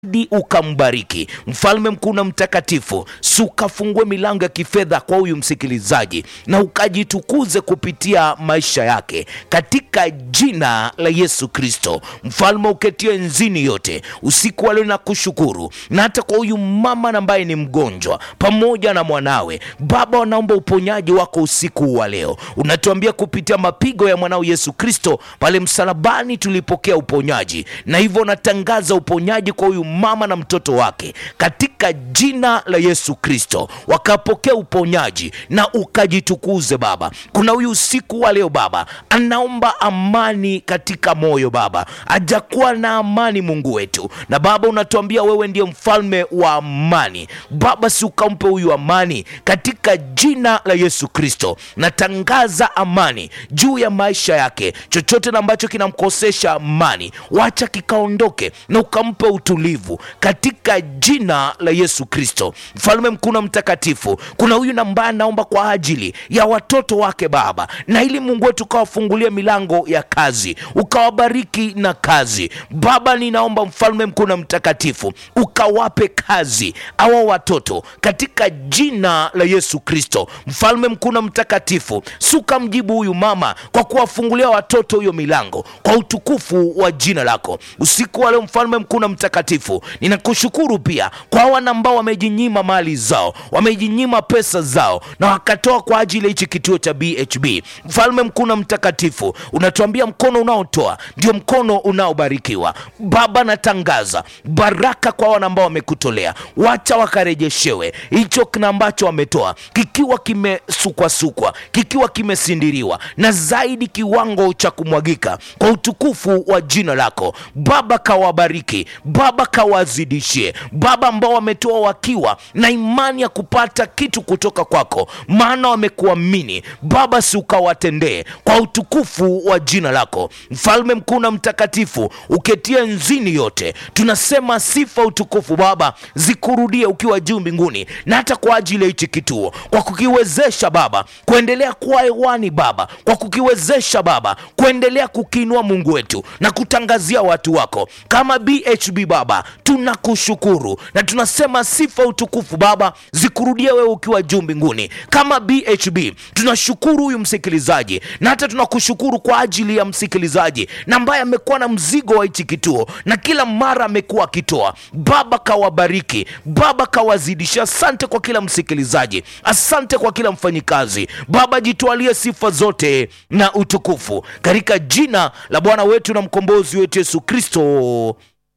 di ukambariki mfalme mkuu na mtakatifu, si ukafungue milango ya kifedha kwa huyu msikilizaji na ukajitukuze kupitia maisha yake katika jina la Yesu Kristo. Mfalme uketie enzini yote, usiku wa leo na kushukuru, na hata kwa huyu mama ambaye ni mgonjwa pamoja na mwanawe. Baba, wanaomba uponyaji wako usiku wa leo. Unatuambia kupitia mapigo ya mwanao Yesu Kristo pale msalabani tulipokea uponyaji, na hivyo natangaza uponyaji kwa huyu mama na mtoto wake katika jina la Yesu Kristo, wakapokea uponyaji na ukajitukuze Baba. Kuna huyu usiku wa leo Baba anaomba amani katika moyo Baba, hajakuwa na amani Mungu wetu, na Baba unatuambia wewe ndiye mfalme wa amani Baba, si ukampe huyu amani katika jina la Yesu Kristo. Natangaza amani juu ya maisha yake, chochote na ambacho kinamkosesha amani, wacha kikaondoke na ukampe utulivu katika jina la Yesu Kristo. Mfalme mkuu na mtakatifu, kuna huyu ambaye anaomba kwa ajili ya watoto wake Baba, na ili Mungu wetu ukawafungulia milango ya kazi, ukawabariki na kazi Baba. Ninaomba mfalme mkuu na mtakatifu, ukawape kazi awa watoto katika jina la Yesu Kristo. Mfalme mkuu na mtakatifu, suka mjibu huyu mama kwa kuwafungulia watoto huyo milango kwa utukufu wa jina lako usiku wa leo. Mfalme mkuu na mtakatifu, ninakushukuru pia kwa wana ambao wamejinyima mali zao, wamejinyima pesa zao na wakatoa kwa ajili ya hichi kituo cha BHB. Mfalme mkuu na mtakatifu, unatuambia mkono unaotoa ndio mkono unaobarikiwa. Baba, natangaza baraka kwa wana ambao wamekutolea, wacha wakarejeshewe hicho kina ambacho wametoa kikiwa kimesukwasukwa, kikiwa kimesindiriwa na zaidi kiwango cha kumwagika kwa utukufu wa jina lako Baba. Kawabariki Baba, kawazidishie Baba ambao wametoa wakiwa na imani ya kupata kitu kutoka kwako, maana wamekuamini Baba, si ukawatendee kwa utukufu wa jina lako mfalme mkuu na mtakatifu, uketie nzini yote. Tunasema sifa, utukufu Baba zikurudie ukiwa juu mbinguni, na hata kwa ajili ya hichi kituo, kwa kukiwezesha Baba kuendelea kuwa hewani Baba, kwa kukiwezesha Baba kuendelea kukiinua Mungu wetu na kutangazia watu wako kama BHB Baba, tunakushukuru na tunasema sifa, utukufu Baba zikurudie wewe ukiwa juu mbinguni. Kama BHB tunashukuru huyu msikilizaji, na hata tunakushukuru kwa ajili ya msikilizaji na ambaye amekuwa na mzigo wa hichi kituo na kila mara amekuwa akitoa. Baba kawabariki, Baba kawazidisha. Asante kwa kila msikilizaji, asante kwa kila mfanyikazi. Baba jitwalie sifa zote na utukufu katika jina la Bwana wetu na mkombozi wetu Yesu Kristo,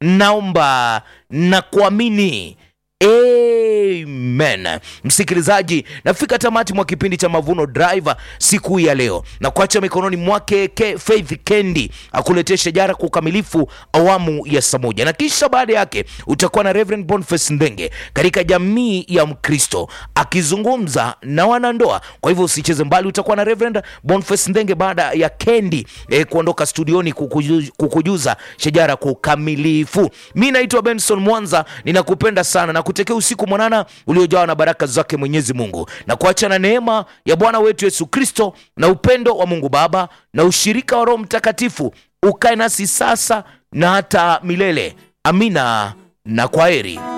naomba na kuamini. Amen. Msikilizaji, nafika tamati mwa kipindi cha Mavuno Drive siku hii ya leo na kuacha mikononi mwake ke Faith Kendi akuletee shajara kwa ukamilifu awamu ya saa moja, na kisha baada yake utakuwa na Reverend Boniface Ndenge katika jamii ya Mkristo akizungumza na wanandoa. Kwa hivyo usicheze mbali, utakuwa na Reverend Boniface Ndenge baada ya Kendi eh, kuondoka studioni kukujuza, kukujuza shajara kwa ukamilifu. Mi naitwa Benson Mwanza, ninakupenda sana na kutekea usiku mwanana uliojawa na baraka zake Mwenyezi Mungu, na kuacha na neema ya Bwana wetu Yesu Kristo na upendo wa Mungu Baba na ushirika wa Roho Mtakatifu ukae nasi sasa na hata milele. Amina na kwaheri.